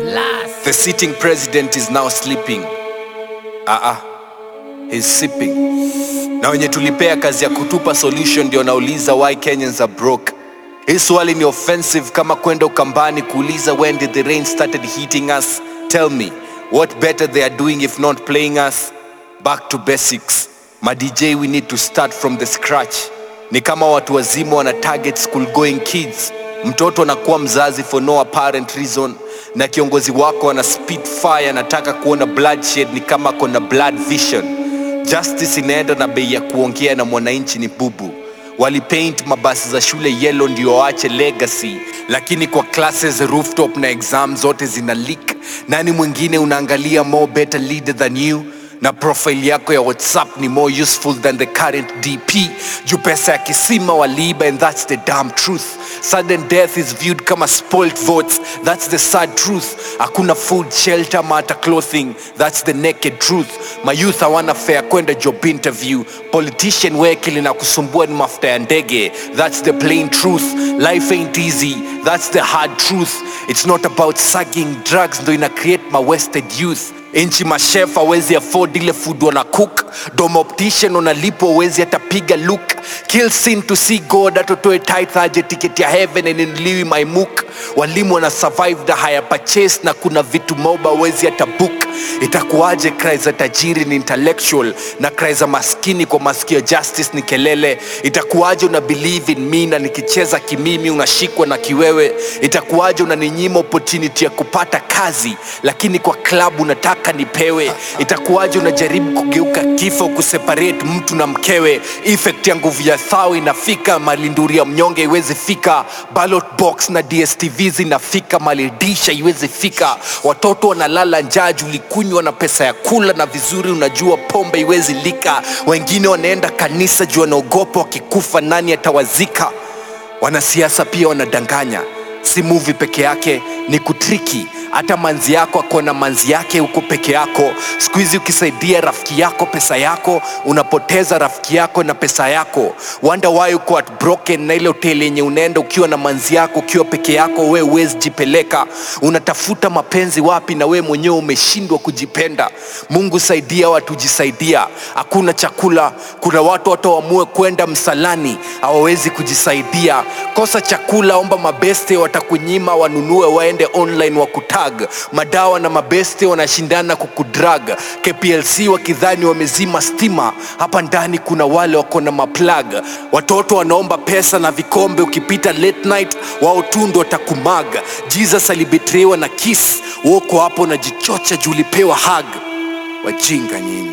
The sitting president is now sleeping. Ah, ah, he's sipping. Na wenye tulipea kazi ya kutupa solution ndio nauliza why Kenyans are broke. Hii swali ni offensive kama kwenda ukambani kuuliza when did the rain started hitting us. Tell me, what better they are doing if not playing us? Back to basics. Ma DJ we need to start from the scratch. Ni kama watu wazima wana target school going kids. Mtoto anakuwa mzazi for no apparent reason na kiongozi wako ana spit fire anataka kuona bloodshed ni kama kona blood vision. Justice inaenda na bei ya kuongea na mwananchi ni bubu. Walipaint mabasi za shule yellow ndio waache legacy, lakini kwa classes rooftop na exam zote zina leak. Nani mwingine unaangalia more better leader than you? na profile yako ya whatsapp ni more useful than the current dp juu pesa ya kisima waliiba and that's the damn truth sudden death is viewed kama spoilt votes that's the sad truth hakuna food shelter ama hata clothing that's the naked truth mayouth hawana fare kwenda job interview politician wekili na kusumbua ni mafuta ya ndege that's the plain truth life ain't easy that's the hard truth it's not about sucking drugs ndo ina create ma wasted youth nchi mashef awezi afford ile food wana cook domoptician unalipwa uwezi hata piga look kill sin to see god atotoe tithe aje ticket ya heaven eninuliwi my mook walimu wana survive the higher purchase na kuna vitu moba uwezi hata book itakuwaje cry za tajiri ni intellectual na cry za maskini kwa masikio justice ni kelele itakuwaje una believe in me na nikicheza kimimi unashikwa na kiwewe itakuwaje unaninyima opportunity ya kupata kazi lakini kwa klabu unataka nipewe itakuwaje unajaribu kugeuka kifo kuseparate mtu na mkewe effect ya nguvu ya thao inafika malinduri ya mnyonge iwezi fika ballot box na dstv zinafika malidisha iwezi fika watoto wanalala njaa julikunywa na pesa ya kula na vizuri unajua pombe iwezi lika wengine wanaenda kanisa juu wanaogopa wakikufa nani atawazika wanasiasa pia wanadanganya si muvi peke yake ni kutriki hata manzi yako akona manzi yake huko peke yako siku hizi ukisaidia rafiki yako pesa yako unapoteza rafiki yako na pesa yako wonder why uko at broken na ile hoteli yenye unaenda ukiwa na manzi yako ukiwa peke yako we huwezi jipeleka unatafuta mapenzi wapi na we mwenyewe umeshindwa kujipenda mungu saidia watu jisaidia hakuna chakula kuna watu hata waamue kwenda msalani hawawezi kujisaidia kosa chakula omba mabeste watakunyima wanunue waende online wakutag madawa na mabeste wanashindana kukudrag kplc wakidhani wamezima stima hapa ndani kuna wale wako na maplag watoto wanaomba pesa na vikombe ukipita late night wao tu ndo watakumag jesus alibetriwa na kis woko hapo najichocha juu ulipewa hag wajinga nyinyi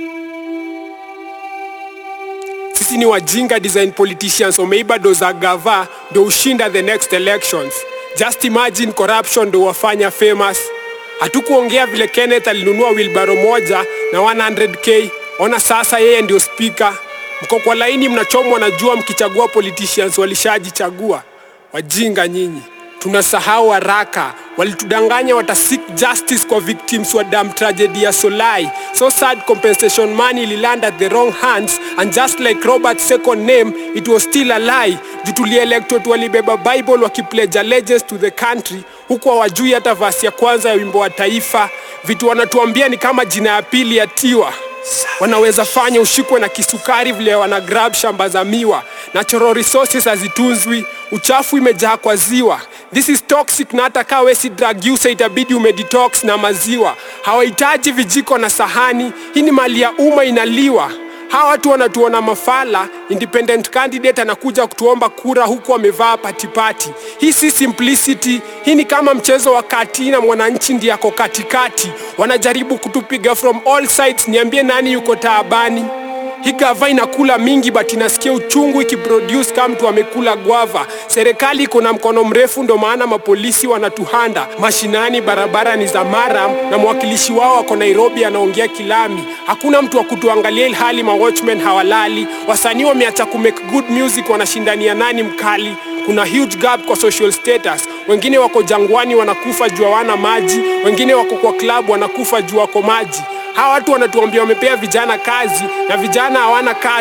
sisi ni wajinga design politicians wameiba do za gava ndo ushinda the next elections just imagine corruption ndo wafanya famous hatukuongea vile kenneth alinunua wilbaro moja na 100k ona sasa yeye ndio spika mko kwa laini mnachomwa na jua mkichagua politicians walishajichagua wajinga nyinyi tunasahau haraka walitudanganya watasik justice kwa victims wa dam tragedy ya solai so sad compensation money ililand at the wrong hands and just like robert's second name it was still a lie juu tulielectod walibeba bible wakipledge allegiance to the country huku hawajui hata vasi ya kwanza ya wimbo wa taifa vitu wanatuambia ni kama jina ya pili ya tiwa wanaweza fanya ushikwe na kisukari vile wana grab shamba za miwa natural resources hazitunzwi uchafu imejaa kwa ziwa this is toxic na hata kaa wesi drug user itabidi umedetox na maziwa hawahitaji vijiko na sahani hii ni mali ya umma inaliwa hawa watu wanatuona mafala independent candidate anakuja kutuomba kura huku amevaa patipati hii si simplicity hii ni kama mchezo wa kati na mwananchi ndiye ako katikati wanajaribu kutupiga from all sides niambie nani yuko taabani hii gava inakula mingi but inasikia uchungu ikiproduce kama mtu amekula gwava serikali iko na mkono mrefu ndo maana mapolisi wanatuhanda mashinani barabara ni za maram na mwakilishi wao ako nairobi anaongea kilami hakuna mtu wa kutuangalia ilhali mawatchmen hawalali wasanii wameacha kumake good music wanashindania nani mkali kuna huge gap kwa social status wengine wako jangwani wanakufa juu hawana maji wengine wako kwa club wanakufa juu wako maji hawa watu wanatuambia wamepea vijana kazi na vijana hawana kazi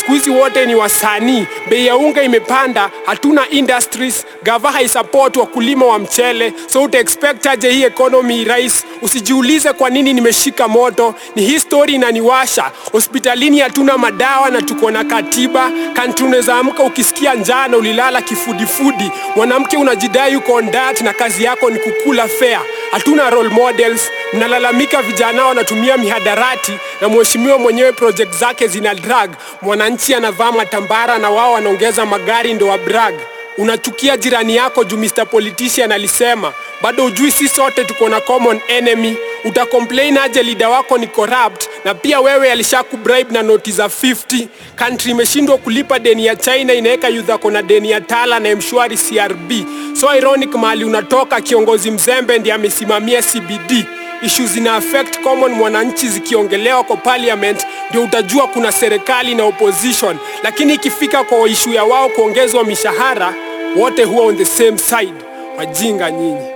siku hizi wote ni wasanii, bei ya unga imepanda, hatuna industries, gava haisupport wakulima wa mchele, so uta expect aje hii economy rais? Usijiulize kwa nini nimeshika moto, ni hii story inaniwasha. Hospitalini hatuna madawa na tuko na katiba. Country unaweza amka ukisikia njaa na ulilala kifudifudi. Mwanamke unajidai uko on diet na kazi yako ni kukula fare. Hatuna role models, mnalalamika vijana wanatumia mihadarati na mheshimiwa mwenyewe project zake zina drag. Mwananchi anavaa matambara na wao wanaongeza magari ndo wa brag. Unachukia jirani yako juu Mr Politician alisema, bado ujui si sote tuko na common enemy. Utacomplain aje leader wako ni corrupt na pia wewe alishakubribe na noti za 50. Country imeshindwa kulipa deni ya China, inaweka youth ako na deni ya Tala na mshwari CRB. So ironic mahali unatoka, kiongozi mzembe ndiye amesimamia CBD ishu zina affect common mwananchi zikiongelewa kwa parliament, ndio utajua kuna serikali na opposition. Lakini ikifika kwa ishu ya wao kuongezwa mishahara, wote huwa on the same side. Wajinga nyinyi.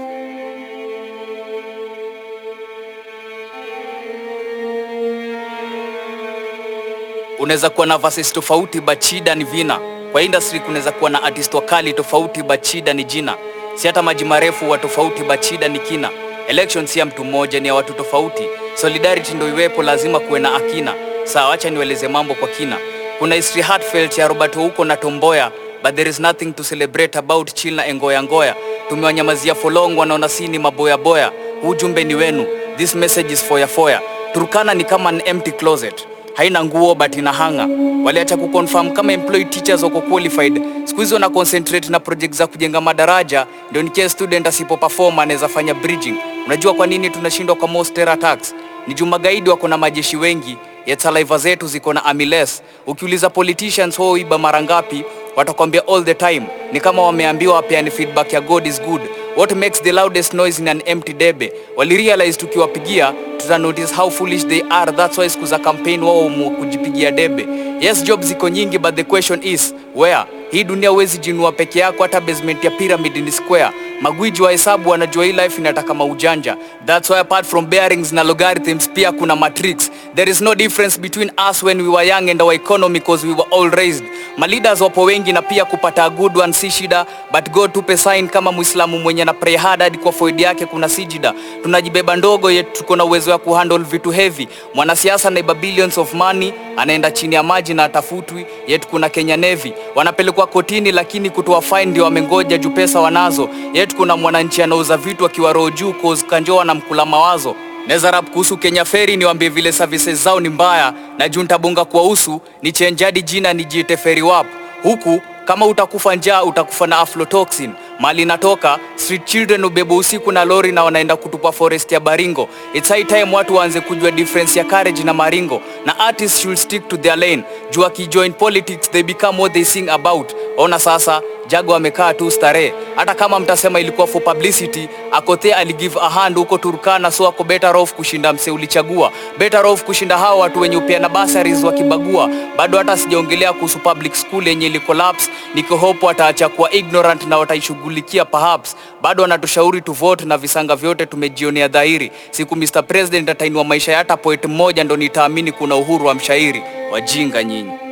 unaweza kuwa na verses tofauti but shida ni vina kwa industry kunaweza kuwa na artist wakali tofauti but shida ni jina si hata maji marefu wa tofauti but shida ni kina election si ya mtu mmoja ni ya watu tofauti solidarity ndo iwepo lazima kuwe na akina sawa acha niweleze mambo kwa kina kuna history heartfelt ya robert huko na tomboya but there is nothing to celebrate about chill na engoya ngoya tumewanyamazia folong wanaona si ni maboyaboya huu jumbe ni wenu this message is foya foya turkana ni kama an empty closet haina nguo but ina hanga waliacha kuconfirm kama employed teachers wako qualified siku hizi wana concentrate na project za kujenga madaraja ndio in case student asipo perform anaweza fanya bridging unajua kwa nini tunashindwa kwa most terror attacks ni juu magaidi wako na majeshi wengi yet saliva zetu ziko na army less ukiuliza politicians wao iba mara ngapi watakwambia all the time ni kama wameambiwa wapeani feedback ya god is good what makes the loudest noise in an empty debe walirealize tukiwapigia tuta notice how foolish they are that's why siku za campaign wao mu kujipigia debe yes job ziko nyingi but the question is where hii dunia huwezi jinua peke yako hata basement ya pyramid ni square magwiji wa hesabu wanajua hii life inataka maujanja that's why apart from bearings na logarithms pia kuna matrix there is no difference between us when we were young and our economy cause we were all raised maleaders wapo wengi na pia kupata a good one si shida but god tupe sign kama muislamu mwenye na pray hard hadi kwa foid yake kuna sijida tunajibeba ndogo yet tuko na uwezo wa kuhandle vitu heavy mwanasiasa naiba billions of money anaenda chini ya maji na atafutwi yet kuna kenya navy wanapelekwa kotini lakini kutoa fine ndio wamengoja juu pesa wanazo yet kuna mwananchi anauza vitu akiwa roho juu cause kanjoa na mkula mawazo Neza rap kuhusu Kenya Ferry niwaambie vile services zao ni mbaya na juu nitabonga kwa usu ni chenjadi jina nijiite Ferry Wap. Huku kama utakufa njaa utakufa na aflatoxin. Mali natoka street children ubebo usiku na lori na wanaenda kutupa forest ya Baringo. It's high time watu waanze kujua difference ya courage na maringo. Na artists should stick to their lane. Juu akijoin politics they become what they sing about. Ona sasa Jago amekaa tu starehe. Hata kama mtasema ilikuwa for publicity, Akothe aligive a hand huko Turkana, so ako better off kushinda mse ulichagua, better off kushinda hao watu wenye upeana bursaries wakibagua. Bado hata sijaongelea kuhusu public school yenye ili collapse, niko hope wataacha kuwa ignorant na wataishughulikia perhaps. Bado wanatushauri tu vote na visanga vyote tumejionea dhahiri. Siku Mr President atainua maisha ya hata poet mmoja ndo nitaamini kuna uhuru wa mshairi. Wajinga nyinyi.